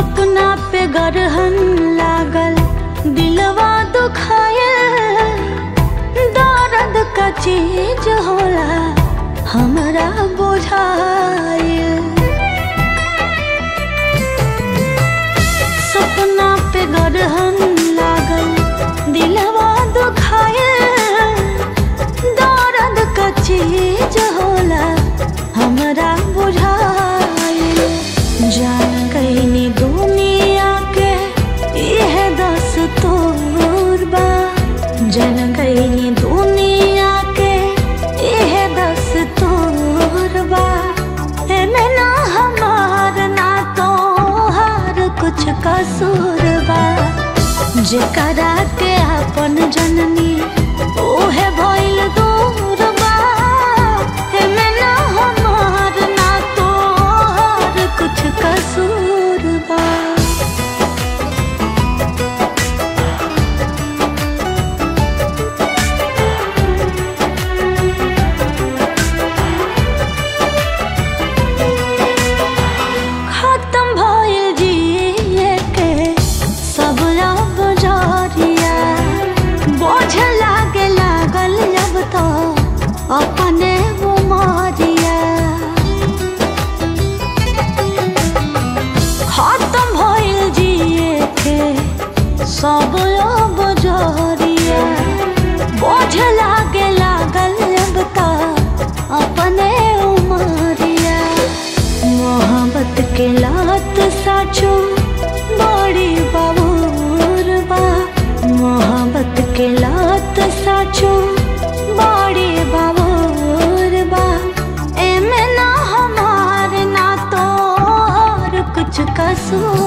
सपना पे गरहन लागल दिलवा दुखाए दर्द का चीज होला हमरा बुझाइल सपना पे गरहन लागल दिलवा दुखाए दर्द का चीज होला हमरा बुझाइल जान कैनी दुनिया के यह दस तोर बा जन कैनी दुनिया के यह दस तोर बा एमे ना हमार ना तोहार कुछ कसूर बा जेकरा के अपन जननी ओहे भइल दूर बा एमे ना हमार ना तोहार कुछ कसूर बा खत्म भइल जिए के सब अब जरिया बोझ लागे लागल अब तो अपने उमरिया खत्म भइल जिए के सब अब जरिया बोझ लागे लागल अब तो अपने उमरिया मोहब्बत के लात साचो बड़ी बाबूर बा मोहब्बत के लात साचो बड़ी बाबूर बा एमे ना हमार ना तोहर कुछ कसूर